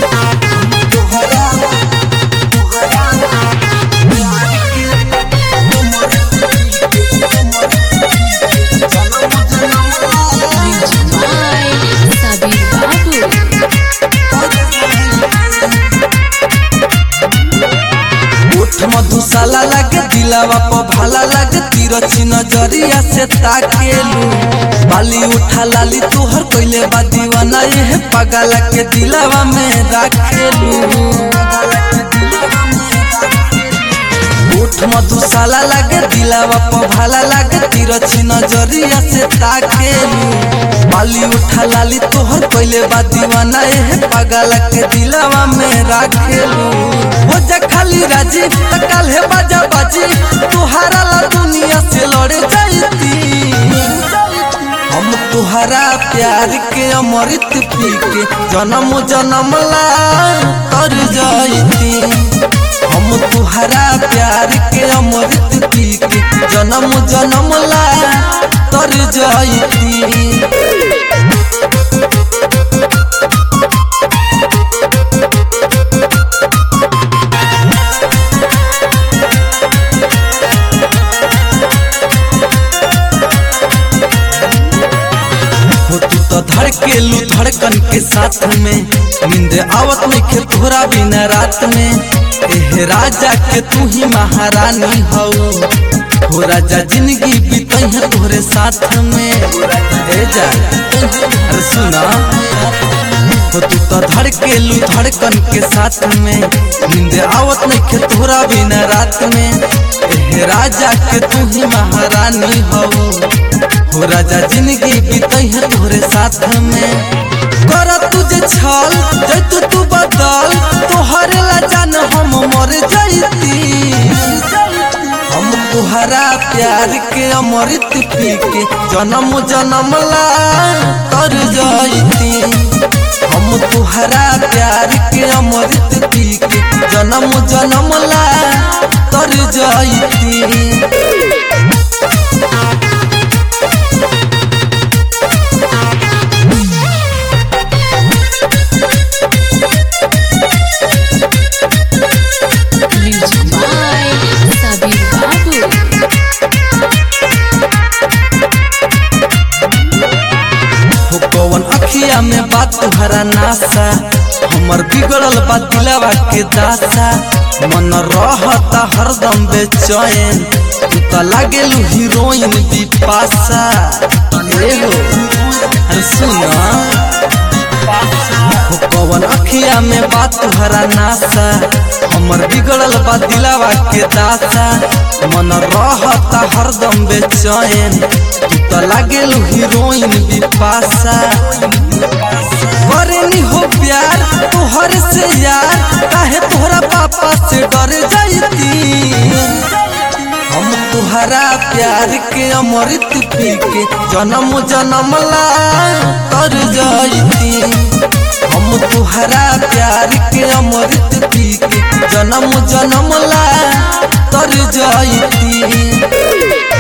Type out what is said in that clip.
Sabir Babu. ओठ मधुशाला लागे दिलावा प भाला लागे तिरछी नजरिया से ताकेलू बाली उठा लाली तोहर कइले बा दीवाना ये पगला के दिलावा में राखेलू ओठ मधुशाला लागे दिलावा प भाला लागे तिरछी नजरिया से ताकेलू बाली उठा लाली तोहर कइले बा दीवाना ये पगला के दिलावा में राखेलू हो जा खाली राजी त काल्हे बाजा बाजी तुहारा ला दुनिया से लड़े जाईती हम तुहरा प्यार के अमृत पी के जन्म जन्म ला तर जाईती हम तुहरा प्यार के अमृत पी के जन्म जन्म ला तर जाईती हो तू तो धड़केलू धड़कन के साथ में नींद आवत नहीं खे तोहरा बिना रात में एह राजा के तू ही महारानी हो हो राजा जिंदगी बीतई है तोहरे साथ में ए जा अरे सुना हो तू तो धड़केलू धड़कन के साथ में नींद आवत नहीं खे तोहरा बिना रात में एह राजा के तू ही महारानी हो हो राजा जिंदगी बीतई है तोहरे साथ में कर तुझे छल जैतु तू बदल तोहरे ला जान हम मर जैती हम तुहरा प्यार के अमृत पी के जन्म जन्म ला कर जैती हम तुहरा प्यार के अमृत पी के जन्म जन्म ला कर जैती Music by Sabir Babu. हो कौन अखिया में बात तुहरा नासा हमर बिगड़ल बा दिलवा के दासा मन रहता हरदम बेचैन तू तो लागेलू हीरोइन बिपाशा ए हो अरे सुना हो कौन अखिया में बात तुहरा नासा हमर बिगड़ल बा दिलवा के दासा मन रहता हरदम बेचैन तू तो लागेलू हीरोइन बिपाशा करेनी हो प्यार तोहर से यार काहे तोहरा पापा से डर जाईती हम तुहरा प्यार के अमृत पी के जन्म जन्म ला तर जाईती हम तुहरा प्यार के अमृत पी के जन्म जन्म ला तर जाईती